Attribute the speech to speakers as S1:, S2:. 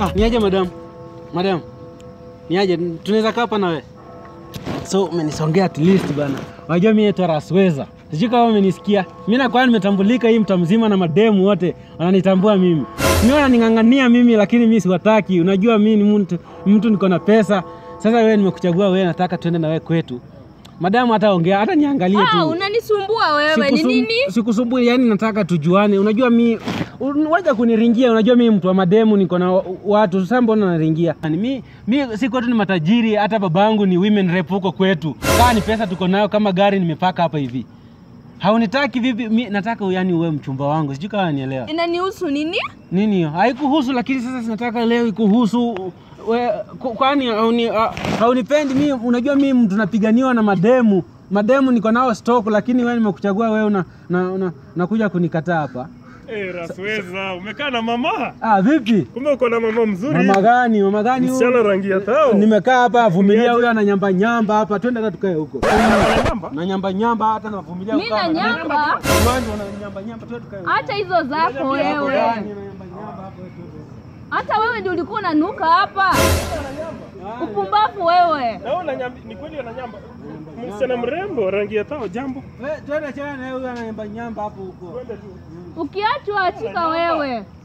S1: Ah, niaje madam? Madam. Niaje tunaweza kaa hapa na wewe? So umenisongea at least bana. Unajua mimi naitwa Rasweza. Sijui kama umenisikia. Mimi nakuwa nimetambulika hii mtaa mzima na mademu wote wananitambua mimi. Mimi wananing'ang'ania mimi lakini mimi siwataki. Unajua mimi ni mtu mtu niko na pesa. Sasa wewe nimekuchagua wewe nataka tuende na wewe kwetu. Madamu hata ongea hata niangalie tu.
S2: Ah, unanisumbua wewe. Ni
S1: Sikusum-
S2: nini?
S1: Sikusumbui, yani nataka tujuane. Unajua mi un- waja kuniringia, unajua mi mtu wa mademu, niko na wa- watu sasa, mbona naringia? Yani, mi, mi si kwetu ni matajiri, hata babangu ni women rep huko kwetu. Kaa ni pesa tuko nayo, kama gari nimepaka hapa hivi. Haunitaki vipi? Mi nataka yani uwe mchumba wangu, sijui kama nielewa
S2: Inanihusu nini?
S1: nini hiyo. Haikuhusu, lakini sasa sinataka leo ikuhusu we, ku- kwani hauni, ha- haunipendi mi? Unajua mi mtu napiganiwa na mademu mademu niko nao stock, lakini wewe nimekuchagua wewe una, na, una, nakuja kunikataa hapa.
S3: Eh, Rasweza, umekaa na mama?
S1: Ah, vipi?
S3: Kumbe uko na mama mzuri.
S1: Mama gani? Mama gani huyu?
S3: Msichana rangi ya tao.
S1: Nimekaa hapa vumilia, huyo ana nyamba nyamba hapa, twende hata tukae huko.
S3: Ananyamba?
S1: Na nyamba nyamba hata navumilia.
S2: Mimi
S1: ukaa
S2: na
S1: hapa.
S2: nyamba.
S1: Kiwanja una nyamba nyamba, twende tukae huko.
S2: Acha hizo zako
S1: Yako
S2: wewe.
S1: gani, una nyamba nyamba hapo, twende.
S2: Hata wewe ndio ulikuwa unanuka hapa. Upumbavu wewe.
S3: Na wewe unanyamba, ni kweli ananyamba. Msichana mrembo rangi ya tao, jambo.
S1: We, Twende chana na huyo ana nyamba nyamba hapo huko.
S3: Twende tu.
S2: Ukiachwa achika wewe.